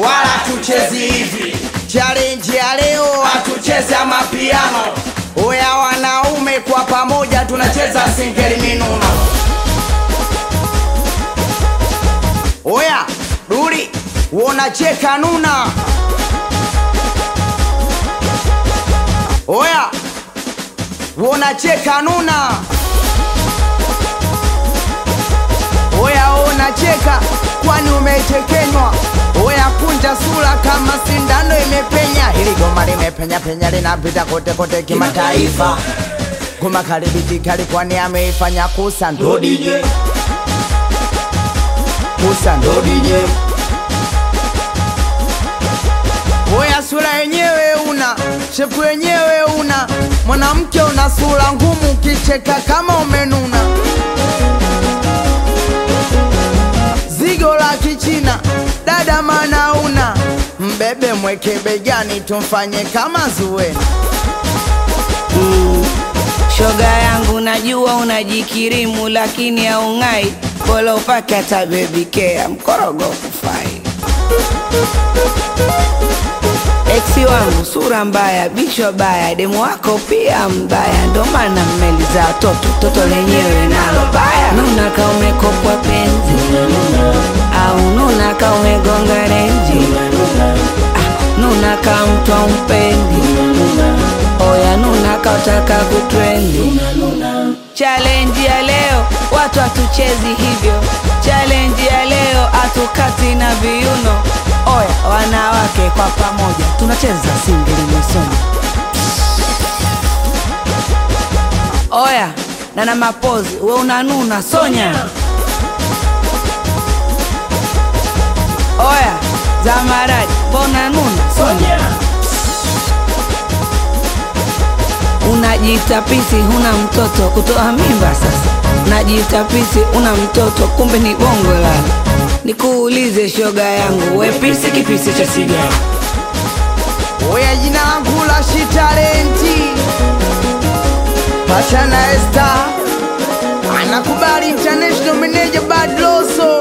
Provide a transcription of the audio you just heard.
wala tuchezi hivi challenge ya leo hatuchezi amapiano oya wanaume kwa pamoja tunacheza singeli minuno oya duri wonacheka nuna oya wonacheka nuna oya wonacheka kwani umechekenywa oya kunja sura kama sindano imepenya hili goma limepenya penya linapita kote kote kimataifa goma kalibitikali kwani ameifanya kusa ndo DJ kusa ndo DJ Oya sura yenyewe una shepu yenyewe una mwanamke una sura ngumu ukicheka kama umenuna zigo la kichina dada mana una mbebe mweke begani tumfanye kama zuena shoga yangu najua unajikirimu lakini haung'ai bora upake hata bebikea mkorogo kufai eksi wangu sura mbaya bichwa baya demu wako pia mbaya ndo maana mmeliza toto toto lenyewe nalo baya nuna ka umekopwa penzi au nuna ka umegonga renji ah, nuna ka mtu umpendi oya nuna ka utaka kutrendi challenge ya leo watu hatuchezi hivyo challenge ya leo hatukati na viuno oya wanawake kwa pamoja tunacheza singeli mwisoni oya na na mapozi we unanuna sonya oya zamaradi mbona nuna sonya unajiita pisi huna mtoto kutoa mimba sasa unajiita pisi una mtoto kumbe ni bongo lala nikuulize shoga yangu we pisi kipisi cha sigara Oya jina langu la shitalenti Pachana Esta Anakubali international manager Bad Loso